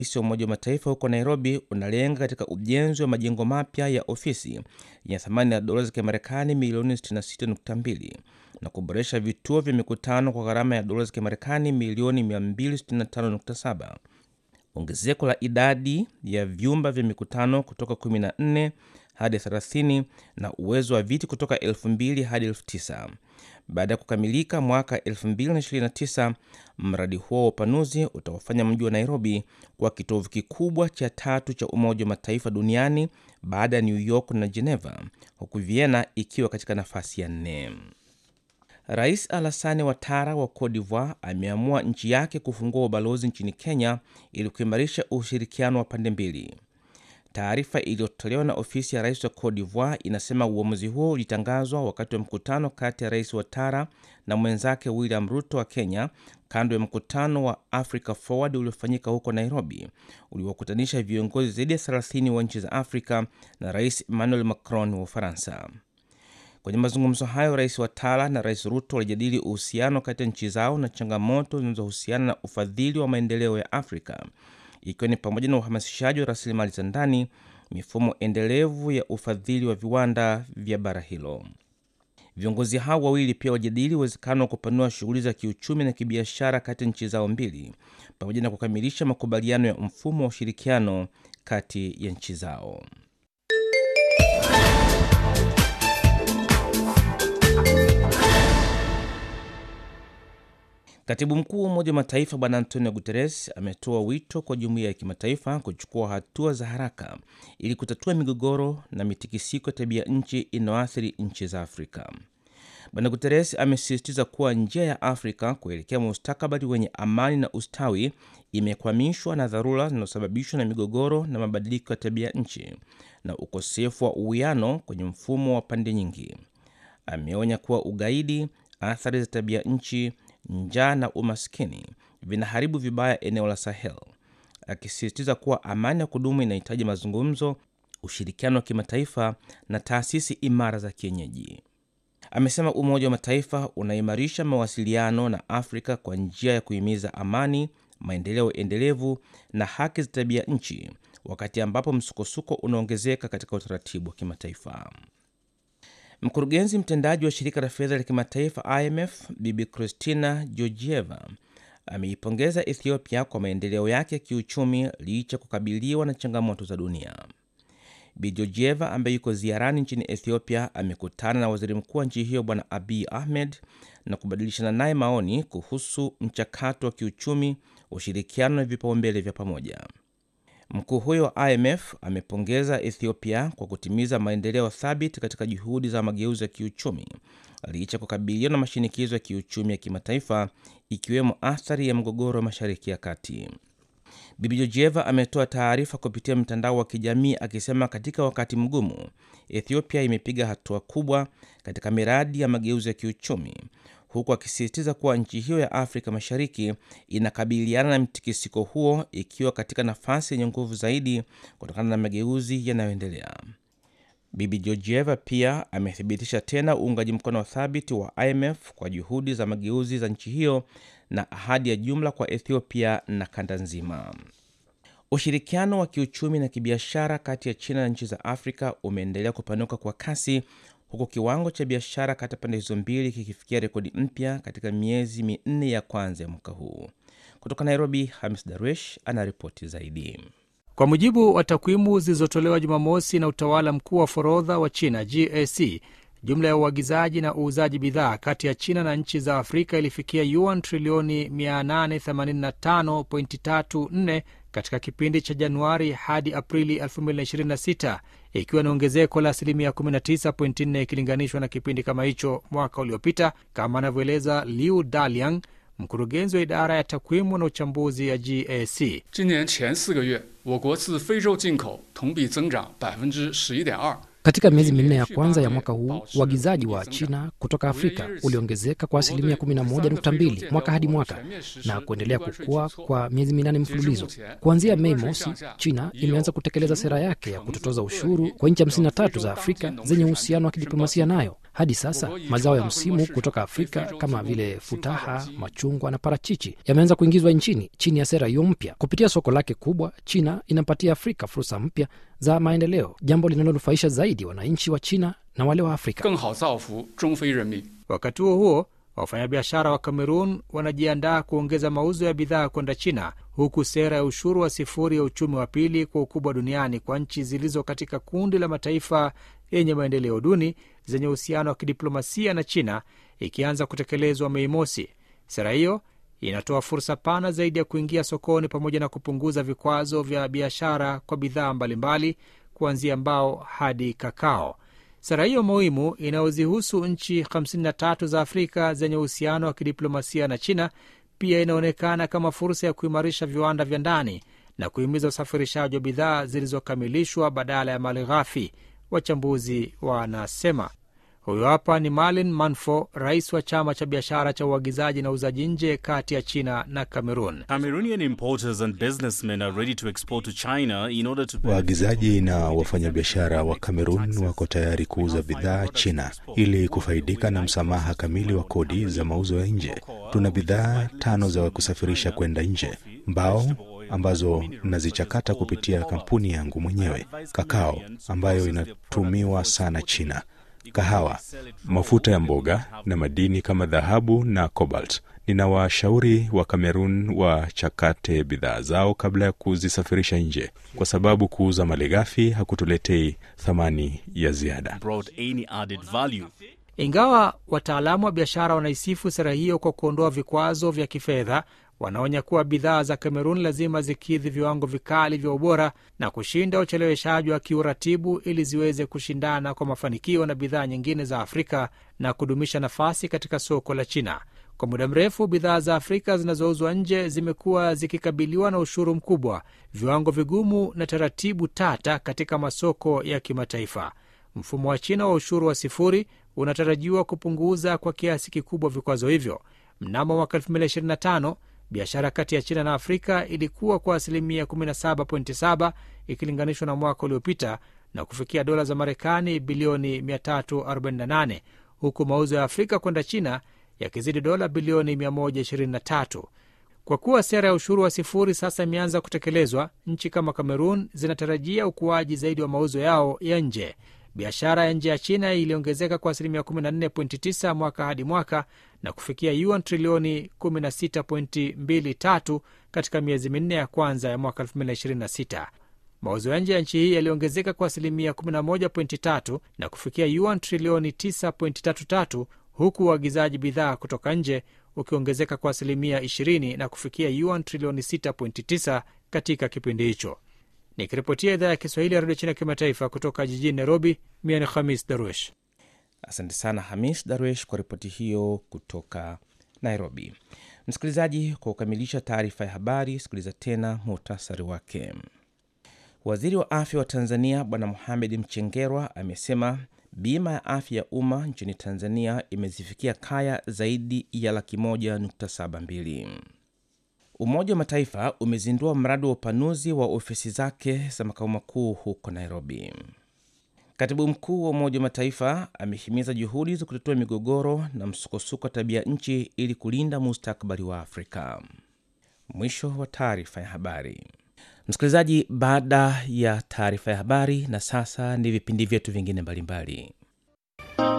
rais wa Umoja wa Mataifa huko Nairobi unalenga katika ujenzi wa majengo mapya ya ofisi yenye thamani ya dola za Kimarekani milioni 66.2 na kuboresha vituo vya mikutano kwa gharama ya dola za Kimarekani milioni 265.7. Ongezeko la idadi ya vyumba vya mikutano kutoka 14 hadi 30 na uwezo wa viti kutoka 2000 hadi 9000. Baada ya kukamilika mwaka 2029, mradi huo wa upanuzi utaufanya mji wa Nairobi kuwa kitovu kikubwa cha tatu cha Umoja wa Mataifa duniani baada ya New York na Geneva, huku Vienna ikiwa katika nafasi ya nne. Rais Alassane Ouattara wa Cote d'Ivoire ameamua nchi yake kufungua ubalozi nchini Kenya ili kuimarisha ushirikiano wa pande mbili. Taarifa iliyotolewa na ofisi ya rais wa Cote d'Ivoire inasema uamuzi huo ulitangazwa wakati wa mkutano kati ya rais Ouattara na mwenzake William Ruto wa Kenya, kando ya mkutano wa Africa Forward uliofanyika huko Nairobi, uliokutanisha viongozi zaidi ya 30 wa nchi za Afrika na rais Emmanuel Macron wa Ufaransa. Kwenye mazungumzo hayo, rais Ouattara na rais Ruto walijadili uhusiano kati ya nchi zao na changamoto zinazohusiana na ufadhili wa maendeleo ya Afrika ikiwa ni pamoja na uhamasishaji wa rasilimali za ndani, mifumo endelevu ya ufadhili wa viwanda vya bara hilo. Viongozi hao wawili pia wajadili uwezekano wa kupanua shughuli za kiuchumi na kibiashara kati ya nchi zao mbili, pamoja na kukamilisha makubaliano ya mfumo wa ushirikiano kati ya nchi zao. Katibu mkuu wa Umoja wa Mataifa Bwana Antonio Guterres ametoa wito kwa jumuiya ya kimataifa kuchukua hatua za haraka ili kutatua migogoro na mitikisiko ya tabia nchi inayoathiri nchi za Afrika. Bwana Guterres amesisitiza kuwa njia ya Afrika kuelekea mustakabali wenye amani na ustawi imekwamishwa na dharura zinazosababishwa na migogoro na mabadiliko ya tabia nchi na ukosefu wa uwiano kwenye mfumo wa pande nyingi. Ameonya kuwa ugaidi, athari za tabia nchi njaa na umaskini vinaharibu vibaya eneo la Sahel, akisisitiza kuwa amani ya kudumu inahitaji mazungumzo, ushirikiano wa kimataifa na taasisi imara za kienyeji. Amesema Umoja wa Mataifa unaimarisha mawasiliano na Afrika kwa njia ya kuhimiza amani, maendeleo endelevu na haki za tabia nchi, wakati ambapo msukosuko unaongezeka katika utaratibu wa kimataifa. Mkurugenzi mtendaji wa shirika la fedha la kimataifa IMF Bibi Christina Georgieva ameipongeza Ethiopia kwa maendeleo yake ya kiuchumi licha kukabiliwa na changamoto za dunia. Bi Georgieva ambaye yuko ziarani nchini Ethiopia amekutana na waziri mkuu wa nchi hiyo Bwana Abiy Ahmed na kubadilishana naye maoni kuhusu mchakato wa kiuchumi, ushirikiano na vipaumbele vya pamoja. Mkuu huyo wa IMF amepongeza Ethiopia kwa kutimiza maendeleo thabiti katika juhudi za mageuzi ya kiuchumi licha kukabiliwa na mashinikizo ya kiuchumi ya kimataifa ikiwemo athari ya mgogoro wa Mashariki ya Kati. Bibi Georgieva ametoa taarifa kupitia mtandao wa kijamii akisema katika wakati mgumu, Ethiopia imepiga hatua kubwa katika miradi ya mageuzi ya kiuchumi huku akisisitiza kuwa nchi hiyo ya Afrika Mashariki inakabiliana na mtikisiko huo ikiwa katika nafasi yenye nguvu zaidi kutokana na mageuzi yanayoendelea. Bibi Georgieva pia amethibitisha tena uungaji mkono thabiti wa IMF kwa juhudi za mageuzi za nchi hiyo na ahadi ya jumla kwa Ethiopia na kanda nzima. Ushirikiano wa kiuchumi na kibiashara kati ya China na nchi za Afrika umeendelea kupanuka kwa kasi huku kiwango cha biashara kati ya pande hizo mbili kikifikia rekodi mpya katika miezi minne ya kwanza ya mwaka huu. Kutoka Nairobi, Hamis Darwish anaripoti zaidi. Kwa mujibu wa takwimu zilizotolewa Jumamosi na utawala mkuu wa forodha wa China GAC, jumla ya uagizaji na uuzaji bidhaa kati ya China na nchi za Afrika ilifikia yuan trilioni 885.34 katika kipindi cha Januari hadi Aprili 2026 ikiwa ni ongezeko la asilimia 19.4 ikilinganishwa na kipindi kama hicho mwaka uliopita, kama anavyoeleza Liu Daliang, mkurugenzi wa idara ya takwimu na uchambuzi ya GAC. Katika miezi minne ya kwanza ya mwaka huu uagizaji wa China kutoka Afrika uliongezeka kwa asilimia 11.2 mwaka hadi mwaka na kuendelea kukua kwa miezi minane mfululizo. Kuanzia Mei mosi, China imeanza kutekeleza sera yake ya kutotoza ushuru kwa nchi 53 za Afrika zenye uhusiano wa kidiplomasia nayo. Hadi sasa mazao ya msimu kutoka Afrika kama vile futaha, machungwa na parachichi yameanza kuingizwa nchini chini ya sera hiyo mpya. Kupitia soko lake kubwa, China inampatia Afrika fursa mpya za maendeleo, jambo linalonufaisha zaidi wananchi wa China na wale wa Afrika. 更好造福中非人民。 Wakati huo huo, wafanyabiashara wa Kamerun wanajiandaa kuongeza mauzo ya bidhaa kwenda China, huku sera ya ushuru wa sifuri ya uchumi wa pili kwa ukubwa duniani kwa nchi zilizo katika kundi la mataifa yenye maendeleo duni zenye uhusiano wa kidiplomasia na China ikianza kutekelezwa Mei Mosi. Sera hiyo inatoa fursa pana zaidi ya kuingia sokoni pamoja na kupunguza vikwazo vya biashara kwa bidhaa mbalimbali kuanzia mbao hadi kakao. Sera hiyo muhimu inayozihusu nchi 53 za Afrika zenye uhusiano wa kidiplomasia na China pia inaonekana kama fursa ya kuimarisha viwanda vya ndani na kuhimiza usafirishaji wa bidhaa zilizokamilishwa badala ya mali ghafi, wachambuzi wanasema. Huyo hapa ni Malin Manfo, rais wa chama cha biashara cha uagizaji na uuzaji nje kati ya China na Cameroon. Cameroonian importers and businessmen are ready to export to China in order to Waagizaji na wafanyabiashara wa Kamerun wako tayari kuuza bidhaa China ili kufaidika na msamaha kamili wa kodi za mauzo ya nje. Tuna bidhaa tano za kusafirisha kwenda nje: mbao ambazo nazichakata kupitia kampuni yangu mwenyewe, kakao ambayo inatumiwa sana China, kahawa, mafuta ya mboga na madini kama dhahabu na cobalt. Ninawashauri wa Kamerun wachakate bidhaa zao kabla ya kuzisafirisha nje, kwa sababu kuuza malighafi hakutuletei thamani ya ziada. brought any added value. Ingawa wataalamu wa biashara wanaisifu sera hiyo kwa kuondoa vikwazo vya kifedha, wanaonya kuwa bidhaa za Kamerun lazima zikidhi viwango vikali vya ubora na kushinda ucheleweshaji wa kiuratibu ili ziweze kushindana kwa mafanikio na bidhaa nyingine za Afrika na kudumisha nafasi katika soko la China. Kwa muda mrefu bidhaa za Afrika zinazouzwa nje zimekuwa zikikabiliwa na ushuru mkubwa, viwango vigumu na taratibu tata katika masoko ya kimataifa. Mfumo wa China wa ushuru wa sifuri unatarajiwa kupunguza kwa kiasi kikubwa vikwazo hivyo. Mnamo mwaka 2025 biashara kati ya China na Afrika ilikuwa kwa asilimia 17.7 ikilinganishwa na mwaka uliopita na kufikia dola za Marekani bilioni 348 huku mauzo ya Afrika kwenda China yakizidi dola bilioni 123. Kwa kuwa sera ya ushuru wa sifuri sasa imeanza kutekelezwa, nchi kama Kamerun zinatarajia ukuaji zaidi wa mauzo yao ya nje. Biashara ya nje ya China iliongezeka kwa asilimia 14.9 mwaka hadi mwaka na kufikia yuan trilioni 16.23 katika miezi minne ya kwanza ya mwaka 2026. Mauzo ya nje ya nchi hii yaliongezeka kwa asilimia 11.3 na kufikia yuan trilioni 9.33 huku uagizaji bidhaa kutoka nje ukiongezeka kwa asilimia 20 na kufikia yuan trilioni 6.9 katika kipindi hicho. Nikiripotia idhaa ya Kiswahili ya redio China kimataifa kutoka jijini Nairobi, mia ni Khamis Daruesh. Asante sana Hamis Darwesh kwa ripoti hiyo kutoka Nairobi. Msikilizaji, kwa kukamilisha taarifa ya habari, sikiliza tena muhtasari wake. Waziri wa afya wa Tanzania Bwana Mohamed Mchengerwa amesema bima ya afya ya umma nchini Tanzania imezifikia kaya zaidi ya laki moja nukta saba mbili. Umoja wa Mataifa umezindua mradi wa upanuzi wa ofisi zake za makao makuu huko Nairobi. Katibu mkuu wa Umoja wa Mataifa amehimiza juhudi za kutatua migogoro na msukosuko wa tabia nchi ili kulinda mustakabali wa Afrika. Mwisho wa taarifa ya habari. Msikilizaji, baada ya taarifa ya habari, na sasa ni vipindi vyetu vingine mbalimbali.